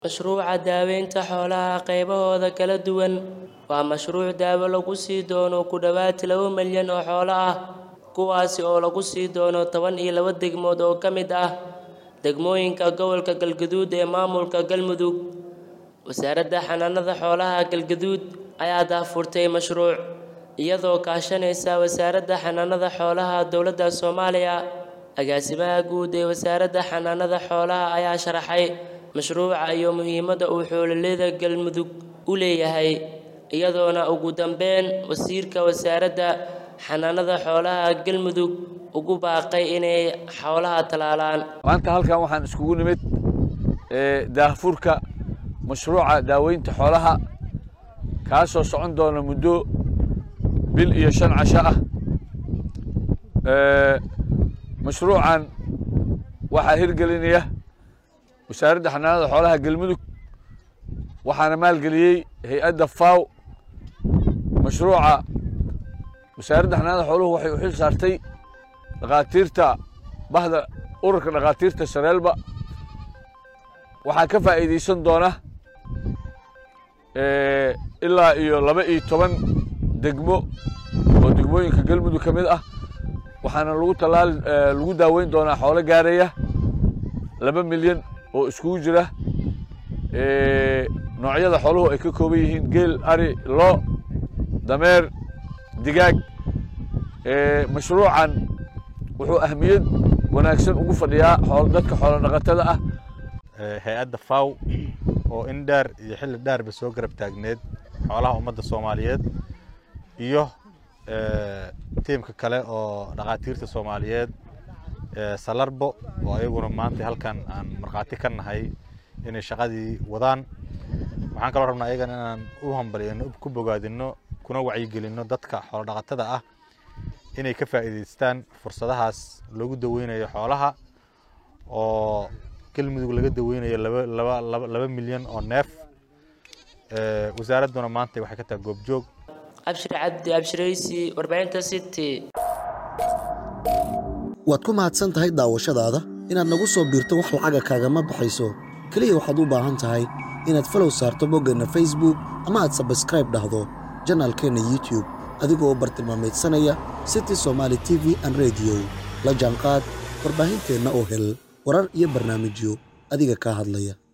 Mashruuca daaweynta xoolaha qaybahooda kala duwan waa mashruuc daawo lagu sii doono ku dhawaad laba milyan oo xoolo ah, kuwaas oo lagu sii doono toban iyo laba degmood oo ka mid ah degmooyinka gobolka Galgaduud ee maamulka Galmudug. Wasaaradda Xanaanada Xoolaha Galgaduud ayaa daahfurtay mashruuc, iyadoo kaashanaysa Wasaaradda Xanaanada Xoolaha Dowladda Soomaaliya. Agaasimaha guud ee Wasaaradda Xanaanada Xoolaha ayaa sharaxay mashruuca iyo muhiimadda uu xoolo-beelada Galmudug u leeyahay, iyadoona ugu dambeyn wasiirka Wasaaradda Xanaanada Xoolaha Galmudug ugu baaqay inay xoolaha talaalaan. maanta halkan waxaan iskugu nimid daahfurka mashruuca daaweynta xoolaha kaasoo socon doona muddo bil iyo shan casho ah mashruucan waxaa hirgelinaya wasaaradda xanaanada xoolaha galmudug waxaana maalgeliyey hay-adda faw mashruuca wasaaradda xanaanada xooluhu waxay u xil saartay dhakhaatiirta bahda ururka dhakhaatiirta shareelba waxaa ka faa'iidaysan doona ilaa iyo laba iyo toban degmo oo degmooyinka galmudug ka mid ah waxaana lagu talaali lagu daaweyn doonaa xoolo gaaraya laba milyan oo iskugu jira noocyada xooluhu ay ka kooban yihiin geel ari lo dameer digaag mashruucan wuxuu ahmiyad wanaagsan ugu fadhiyaa xoolo dadka xoolo dhaqatada ah hay-adda faw oo in dheer iyo xilli dheerba soo garab taagneed xoolaha ummadda soomaaliyeed iyo tiimka kale oo dhakhaatiirta soomaaliyeed salarbo oo ayaguna maanta halkan aan markhaati ka nahay inay shaqadii wadaan waxaan kaloo rabnaa ayagana inaan u hambaliyano ku bogaadino kuna wacyigelinno dadka xoolo dhaqatada ah inay ka faa'iidaystaan fursadahaas loogu daweynayo xoolaha oo galmudug laga daweynayo laba laba laba laba milyan oo neef wasaaradduna maanta waxay ka tahay goobjoog Abshir Cabdi Abshiraysi warbaahinta City waad ku mahadsan tahay daawashadaada inaad nagu soo biirto wax lacaga kaagama baxayso keliya waxaad u baahan tahay inaad falow saarto boggeenna facebook ama aad sabskraib dhahdo janaalkeenna youtube adigoo bartilmaameedsanaya city somaali t v an rediyo la jaanqaad warbaahinteenna oo hel warar iyo barnaamijyo adiga kaa hadlaya